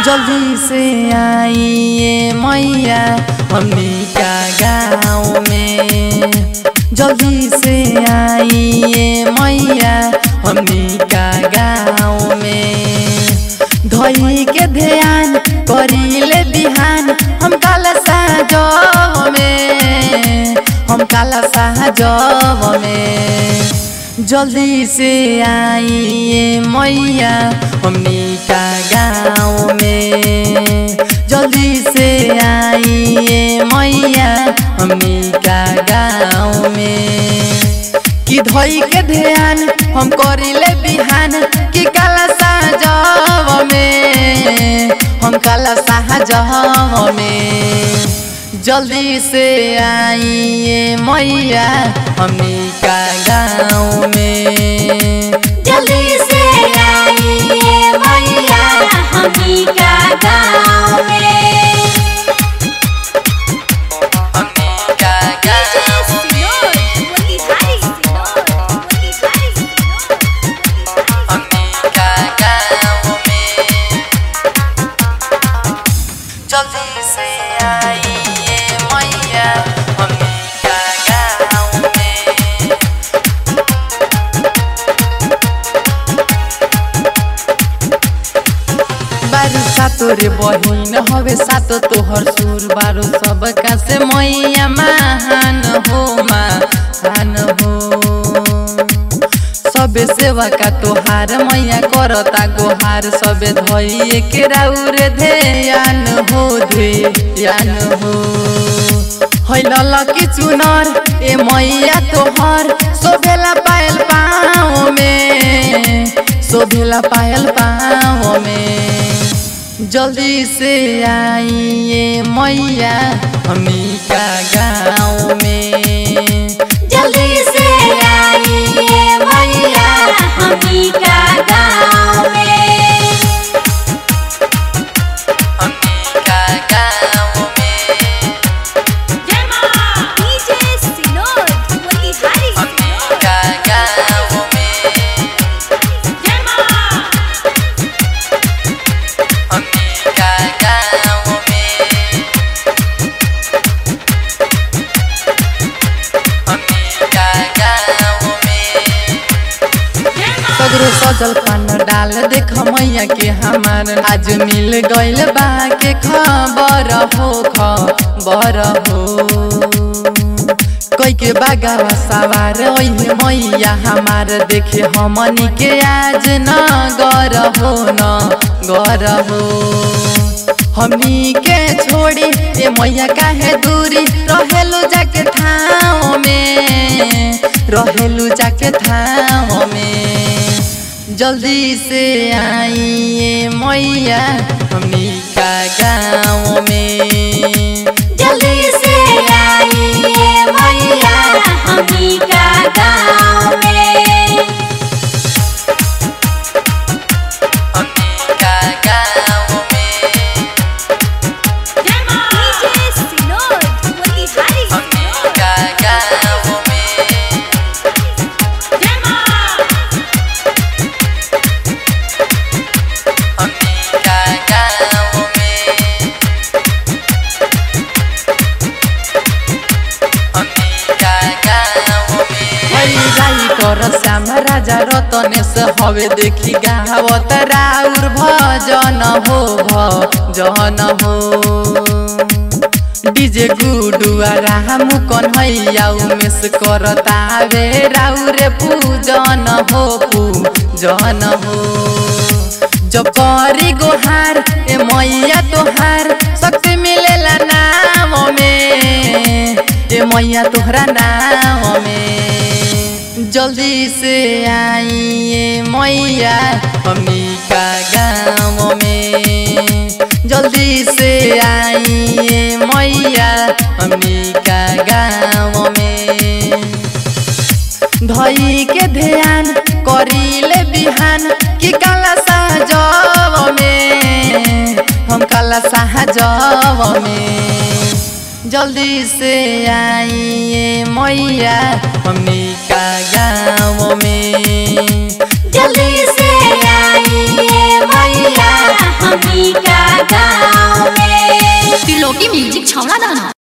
जल्दी से आइए मैया हमनी का गाँव में जल्दी से आइए मैया हमनी का गाँव में धई के ध्यान करीले बिहान हम काला साजव में हम काला साजव में जल्दी से आइए मैया हमनी का गाँव में जल्दी से आइए मैया हमनी का गाँव में कि धोई के ध्यान हम करिले बिहान कि काला साजव में हम काला साजव में जल्दी से आइए मैया हमनी का गाँव में जल्दी से आइए मैया हमी का गाँव में हमनी का गाँव में हमनी का गाँव में जल्दी से आइए मैया हमनी का गाँव में बारू सातो रे बहिन हवे सातो तोहर सुर बारू सबका से मैया महान हो महान हो सबे सेवा का तोहार मैया करता गोहार सबे धइए के राउर ध्यान हो ध्यान हो हैल की चुनर ए मैया तोहर शोभेला पायल पाँव में शोभेला पायल पाँव में जल्दी से आइए मैया हमी का गाँव में जल्दी से आइए मैया हमी का गाँव में हमी का गाँव में हमी का गाँव में हमी का गाँव में हमी का गाँव में सगरो सजल पान डाल देख मैया के हमार आज मिल गइल बा के खबर हो खबर हो कोई के बागावा सवार ओहे मैया हमार देखे हमनी के आज न गर हो न गर हो हमनी के छोड़ी ए मैया काहे दूरी रहेलु जाके ठाव में रहेलु जाके ठाव में जल्दी से आइए मैया हमनी का गाँव में जल्दी से आइए मैया हमी का गाँव में हमनी का गाँव में हमनी का गाँव में हमनी का गाँव में हमनी का गाँव में हई राई कर श्याम राजा रतनेश हवे देखी गावत राउर भजन हो भजन हो डीजे गुडुआ राम कन्हैया उमेश करता वे राउरे पूजन हो पूजन हो जब करी गोहार ए मैया तोहार शक्ति मिलेला नाम में ए मैया तोहरा नाम में जल्दी से आइए मैया हमनी का गाँव में जल्दी से आइए मैया हमनी का गाँव में धई के ध्यान करीले बिहान कि काला साहजव में हम काला साहजव में जल्दी से आइए मैया हमनी का गाँव में जल्दी से आइए मैया हमी का छौड़ा दाना